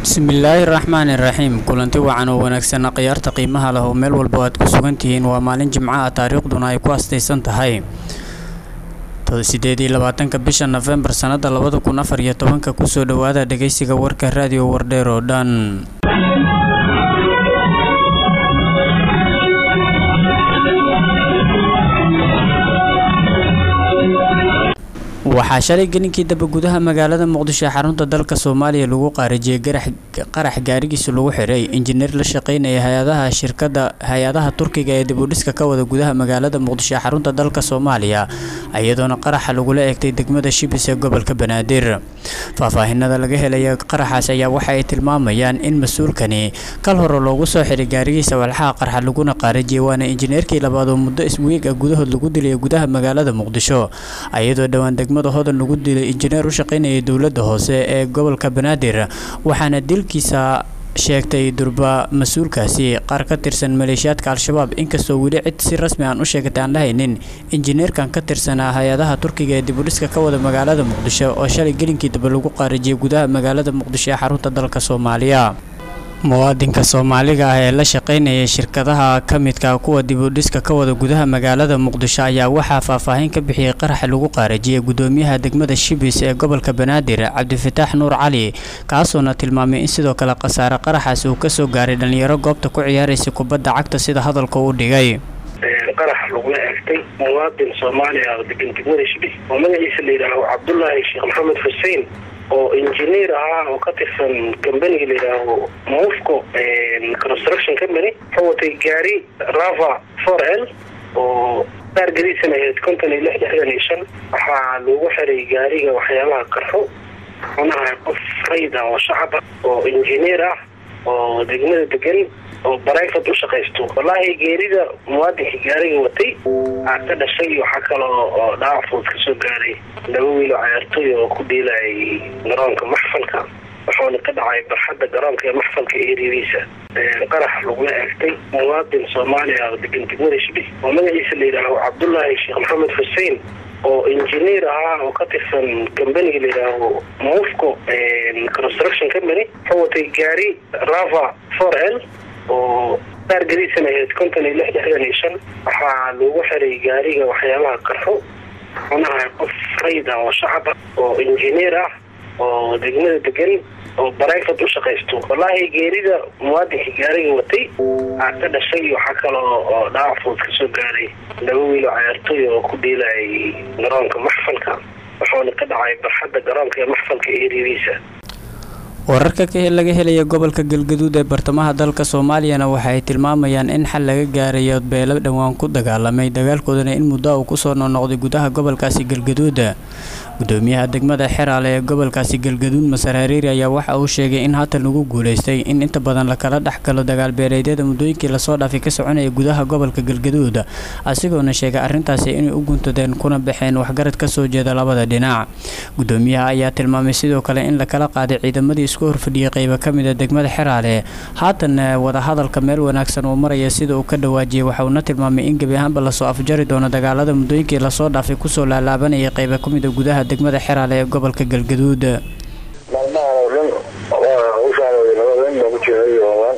bismillaahi raxmaani raxiim kulanti wacan oo wanaagsan khiyaarta qiimaha leh oo meel walba aad ku sugan tihiin waa maalin jimco ah taariikhduna ay ku astaysan tahay sideed iyo labaatanka bisha nofembar sannada labada kun afar iyo tobanka kusoo dhowaada dhageysiga warka raadiyo wardheer oo dhan waxaa shalay gelinkii daba gudaha magaalada muqdisho ee xarunta dalka soomaaliya lagu qaarijiyey qarax gaarigiisa lagu xiray injineer la shaqeynaya hay-adaha shirkada hay-adaha turkiga ee dibudhiska ka wada gudaha magaalada muqdisho ee xarunta dalka soomaaliya iyadoona qaraxa lagula eegtay degmada shibis ee gobolka banaadir faahfaahinada laga helaya qaraxaas ayaa waxa ay tilmaamayaan in mas-uulkani kal hore loogu soo xiray gaarigiisa walxaha qarxa laguna qaarijiyay waana injineerkii labaad oo muddo iswiig ah gudahood lagu dilay gudaha magaalada muqdisho iyadoo dhowaan degmada hodan lagu dilay injineer u shaqeynayay dowladda hoose ee gobolka banaadir waxaana dilkiisa sheegtay durba mas-uulkaasi qaar ka tirsan maleeshiyaadka al-shabaab inkastoo weli cid si rasmi aan u sheegatay aan lahaynin injineerkan ka tirsanaa hay-adaha turkiga ee dibudhiska ka wada magaalada muqdisho oo shalay gelinkii daba lagu qaarijiyay gudaha magaalada muqdisho ee xarunta dalka soomaaliya muwaadinka soomaaliga ah ee la shaqeynaya shirkadaha ka midka kuwa dibudhiska ka wada gudaha magaalada muqdisho ayaa waxaa faahfaahin ka bixiyey qaraxa lagu qaarajiyay gudoomiyaha degmada shibis ee gobolka banaadir cabdifataax nuur cali kaasoona tilmaamay in sidoo kale khasaare qaraxaas uu kasoo gaaray dhalinyaro goobta ku ciyaaraysa kubadda cagta sida hadalka u dhigay qarax lagula eegtay muwaadin soomaaliya oo degan degmada shibis oo magaciisa la yidhaaho cabdulaahi sheekh maxamed xuseen oo injineer ahaa oo ka tirsan combaniga la yidhaaho mufco construction company wuxuu watay gaari rava for l oo taargadiisana ahayd konton iyo lix lixdan iyo shan waxaa lagu xiray gaariga waxyaabaha qarxo xunaha qof rayd ah oo shacab ah oo injineer ah oo degmada degan oo barayfad u shaqaysto wallaahi geerida muwaadinka gaariga watay aa ka dhashay waxaa kaloo oo dhaawac fudud kasoo gaaray laba wiilo cayaartooy oo ku dhiilayay garoonka maxfalka wuxuuna ka dhacay barxadda garoonka ee maxfalka eeriyadiisa qarax lagula eegtay muwaadin soomaaliya oo degan degmada shibis oo magaciisa la yidhaaho cabdulaahi sheekh maxamed xuseen oo injineer ahaa oo ka tirsan combaniga la yidhaaho mufco construction company wuxuu watay gaari rava for l oo taargadiisana ahayd konton iyo lix lixdan iyo shan waxaa lagu xiray gaariga waxyaabaha qarxo xunaha qof rayd ah oo shacab ah oo injineer ah oo degmada degan oo barayfad u shaqaysto wallaahi geerida muwaadinka gaariga watay aa ka dhashay waxaa kaloo oo dhaawac fudud kasoo gaaray laba wiilo cayaartooy oo ku dhiilayay garoonka maxfalka wuxuuna ka dhacay barxadda garoonka ee maxfalka eeriyadiisa wararka laga helaya gobolka galgaduud ee bartamaha dalka soomaaliyana waxa ay tilmaamayaan in xal laga gaarayo beelo dhowaan ku dagaalamay dagaalkoodana in muddo uu kusoo noqnoqday gudaha gobolkaasi galgaduuda gudoomiyaha degmada xeraale ee gobolkaasi galgaduud masar hariiri ayaa waxa uu sheegay in haatan lagu guuleystay in inta badan lakala dhexgalo dagaalbeeleedyada muddooyinkii lasoo dhaafay ka soconaya gudaha gobolka galgaduud asigoona sheegay arrintaasi inay u guntadeen kuna baxeen waxgarad kasoo jeeda labada dhinac gudoomiyaha ayaa tilmaamay sidoo kale in lakala qaaday ciidamadii isku horfadhiyay qeyba ka mid a degmada xeraale haatan wadahadalka meel wanaagsan uu maraya sida uu ka dhawaajiyay waxauna tilmaamay in gebi ahaanba lasoo afjari doono dagaalada muddooyinkii lasoo dhaafay kusoo laalaabanayay qeyba ka mid a gudaha degmada xeraale ee gobolka galgaduud maalmahan oo dhan waa ushaanooday nabadeen baan ku jiray ooan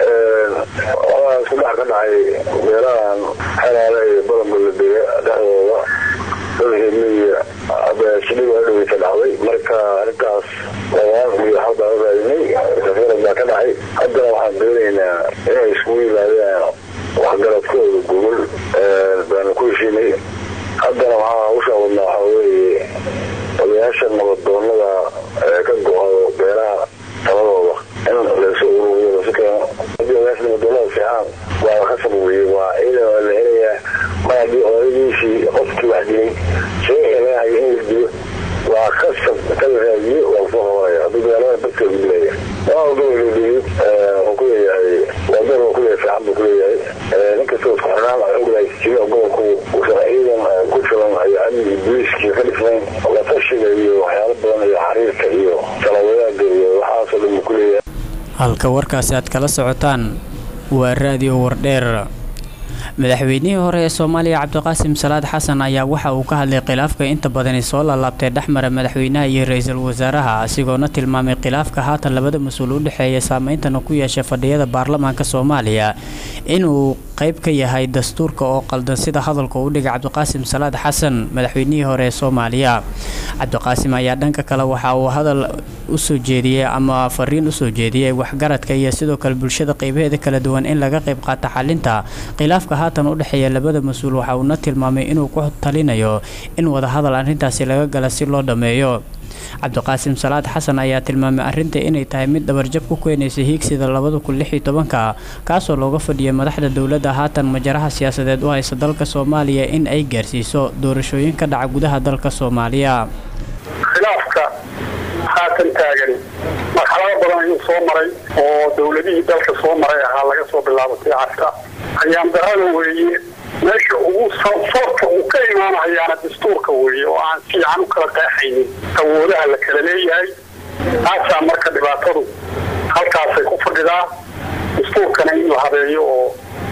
waxaa isku dhex ka dhacay beelahan xeraale iyo balanbalabeye dhexdooda dalhimiya shidhig waa dhaweysa dhacday marka arrintaas ooaan iyo xal baan u raadinay safarad baa ka dhacay haddana waxaan doonaynaa inay iskugu yimaadaan waxgaradkooda gogol baanu ku heshiinay haddana waxaa hawshaan wadnaa waxaa weeye odayaasha nabadoonada ka go-o beeraha taladooda in laysu uruuriyo lasu keeno hadii odayaasha nabadoonada fiixaan waa khasab weye waa ciidan waa la helayaa mar haddii odayadiisii qofkii wax dilay sheega laga hayo in la dilo waa khasab kala raadiyo waa lasoo qabanaya hadduu dagaalada dadka dilaya waa gobol dhigid wuxuu ku leeyahay waadar uu kuleeyahay fiican buu kuleeyahay ninkastoo isku xirnaan oglahay jira gobolku uusan ciidan ku filan iyo amniga booliiskii ka dhisnayn la tashiga iyo waxyaalo badan iyo xariirka iyo talawadaada iyo waxaasoo dhan buu kuleeyahay halka warkaasi aad kala socotaan waa raadiyo wardheer madaxweynihii hore ee soomaaliya cabdiqaasim salaad xasan ayaa waxa uu ka hadlay khilaafka inta badani soo laalaabtay dhexmara madaxweynaha iyo ra-iisul wasaaraha asigoona tilmaamay khilaafka haatan labada mas-uul u dhexeeya saameyntana ku yeeshay fadhiyada baarlamaanka soomaaliya inuu qayb ka yahay dastuurka oo qaldan sida hadalka u dhigay cabdiqaasim salaad xasan madaxweynihii hore ee soomaaliya cabdiqaasim ayaa dhanka kale waxa uu hadal usoo jeediyey ama fariin usoo jeediyey waxgaradka iyo sidoo kale bulshada qeybaheeda kala duwan in laga qayb qaata xalinta khilaafka haatan u dhexeeya labada mas-uul waxa uuna tilmaamay inuu ku talinayo in wadahadal arrintaasi laga gala si loo dhammeeyo cabdiqaasim salaad xasan ayaa tilmaamay arrinta inay tahay mid dhabarjab ku keenaysa hiigsida labada kun lix iyo tobanka kaasoo looga fadhiyay madaxda dowladda haatan majaraha siyaasadeed u haysa dalka soomaaliya in ay gaarsiiso doorashooyin ka dhaca gudaha dalka soomaaliya khilaafka haatan taagan marxalado badan ayuu soo maray oo dowladihii dalka soo maray ahaa laga soo bilaabatay carka ayaan darada weeye meesha ugu soorta uu ka imaanahayaana dastuurka weeye oo aan fiican u kala qeexaynin awoodaha la kala leeyahay taasaa marka dhibaatadu halkaasay ku fadhidaa dastuurkana in la habeeyo oo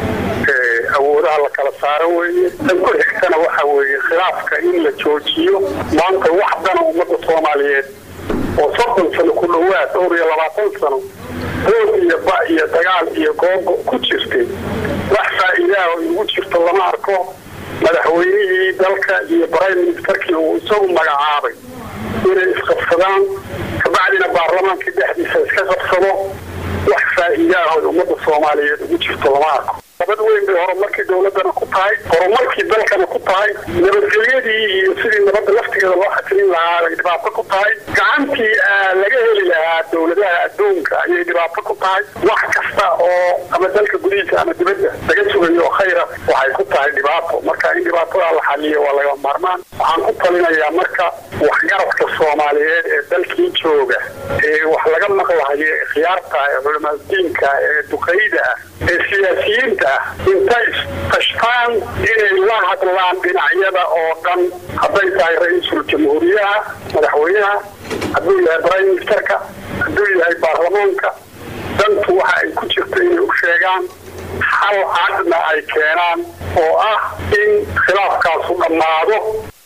awoodaha la kala saaro weeye tan ku xigtana waxa weeye khilaafka in la joojiyo maanta wax dana ummadda soomaaliyeed oo soddon sano ku dhowaad dhowr iyo labaatan sano roog iyo ba iyo dagaal iyo googo ku jirtay wax faa'iidaha oo igu jirto lama arko madaxweynihii dalka iyo prime ministerkii uu isagu magacaabay inay isqabsadaan kabacdina baarlamaanka dhexdiisa iska qabsado wax faa'iidaah oo ummadda soomaaliyeed ugu jirto lama arko nabad weyn bay horumarkii dowladana ku tahay horumarkii dalkana ku tahay nabadgelyadii iyo sidii nabadda laftigeeda loo xasilin lahaa bay dhibaato ku tahay gacantii laga heli lahaa dowladaha adduunka ayay dhibaato ku tahay wax kasta oo ama dalka gudihiisa ama dibadda laga sugayo oo khayra waxay ku tahay dhibaato marka in dhibaatadaa la xaliyo waa laga maarmaan waxaan ku talinayaa marka waxgaradka soomaaliyeed ee dalkii jooga ee wax laga maqlahayo ee khiyaarta ee culamadiinka ee duqayda ah ee siyaasiyiinta ah intay tashtaan inay la hadlaan dhinacyada oo dhan hadday tahay ra-iisul jamhuuriyaha madaxweynaha hadduu yahay prime ministerka hadduu yahay baarlamaanka dantu waxa ay ku jirta inay u sheegaan hal cadna ay keenaan oo ah in khilaafkaasu dhammaado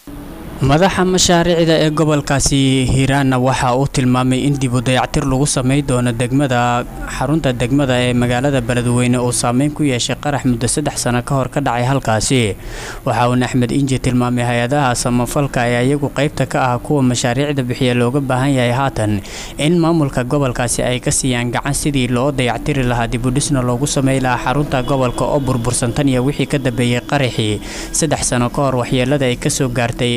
madaxa mashaariicda ee gobolkaasi hiiraanna waxa uu tilmaamay in dib u dayactir lagu samay doono degmada xarunta degmada ee magaalada beledweyne uu saameyn ku yeeshay qarax muddo saddex sano ka hor ka dhacay halkaasi waxa uuna axmed inji tilmaamay hay-adaha samafalka ee iyagu qaybta ka ah kuwa mashaariicda bixiya looga baahan yahay haatan in maamulka gobolkaasi ay ka siiyaan gacan sidii loo dayactiri lahaa dibudhisna loogu samey lahaa xarunta gobolka oo burbursan tan iyo wixii ka dambeeyey qaraxii saddex sano ka hor waxyeelada ay kasoo gaartay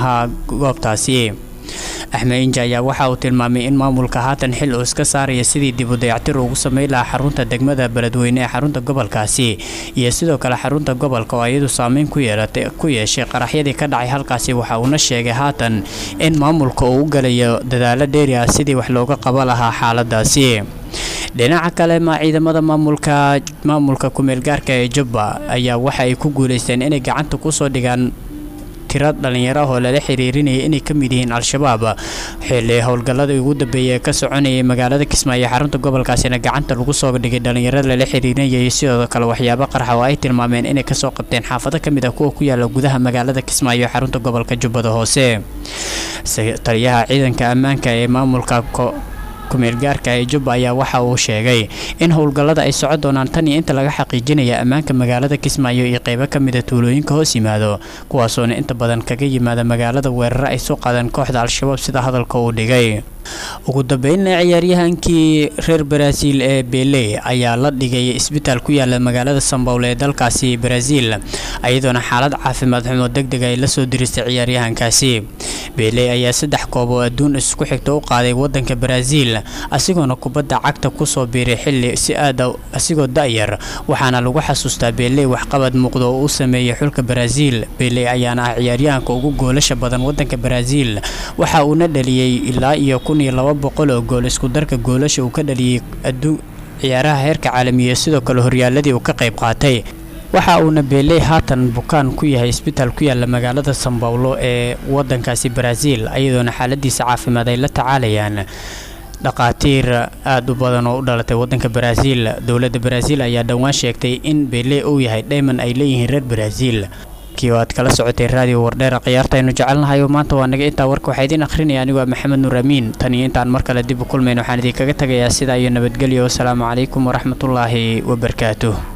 goobtaasi axmed inji ayaa waxa uu tilmaamay in maamulka haatan xil uu iska saaraya sidii dib u dayactir ugu samey lahaa xarunta degmada beledweyne ee xarunta gobolkaasi iyo sidoo kale xarunta gobolka oo iyadu saameyn ku yeeshay qaraxyadii ka dhacay halkaasi waxa uuna sheegay haatan in maamulka uu u galayo dadaalo dheeri ah sidii wax looga qaba lahaa xaaladaasi dhinaca kale ma ciidamada maamulka maamulka kumeelgaarka ee jubba ayaa waxa ay ku guuleysteen inay gacanta kusoo dhigaan tira dhalinyaro ah oo lala xiriirinayay inay ka mid yihiin al-shabaab xilli howlgalladii ugu dambeeyay ee ka soconayay magaalada kismaayo xarunta gobolkaasina gacanta lagu soo dhigay dhalinyaro lala xiriirinayay sidoo kale waxyaabo qarxa oo ay tilmaameen inay kasoo qabteen xaafado ka mid ah kuwa ku yaala gudaha magaalada kismaayo xarunta gobolka jubbada hoose taliyaha ciidanka ammaanka ee maamulka kumeelgaarka ee jubba ayaa waxa uu sheegay in howlgallada ay socon doonaan tan iyo inta laga xaqiijinaya ammaanka magaalada kismaayo iyo qeybo ka mida tuulooyinka hoos yimaado kuwaasoona inta badan kaga yimaada magaalada weeraro ay soo qaadeen kooxda al-shabaab sida hadalka uu dhigay ugu dambeynna ciyaaryahankii reer baraaziil ee bele ayaa la dhigay isbitaal ku yaala magaalada sambowle ee dalkaasi baraaziil iyadoona xaalad caafimaad xumo degdeg ay lasoo diristay ciyaaryahankaasi bele ayaa saddex koob oo adduun isku xigta u qaaday wadanka baraaziil asigoona kubadda cagta kusoo biiray xilli si aada asigoo da-yar waxaana lagu xasuustaa bele waxqabad muuqda oo u sameeyay xulka baraaziil bele ayaana ah ciyaaryahanka ugu goolasha badan wadanka baraaziil waxa uuna dhaliyey ilaa iyo kun iyo laba boqol oo gool isku darka goolasha uu ka dhaliyey adduun ciyaaraha heerka caalamiya sidoo kale horyaaladii uu ka qayb qaatay waxa uuna beeley haatan bukaan ku yahay isbitaal ku yaala magaalada sambawlo ee wadankaasi baraaziil iyadoona xaaladiisa caafimaad ay la tacaalayaan dhaqaatiir aada u badan oo u dhalatay wadanka baraaziil dowladda baraaziil ayaa dhowaan sheegtay in bele uu yahay dhayman ay leeyihiin reer baraaziil kii oo aad kala socotay raadiyo wardheera khiyaarta aynu jecelnahay oo maanta waa naga intaa warka waxaa idiin akhrinaya anigoo maxamed nuur amiin tan iyo intaan mar kale dib u kulmayn waxaan idinkaga tagayaa sidaa iyo nabadgelyo wasalaamu calaykum waraxmatullaahi wabarakaatuh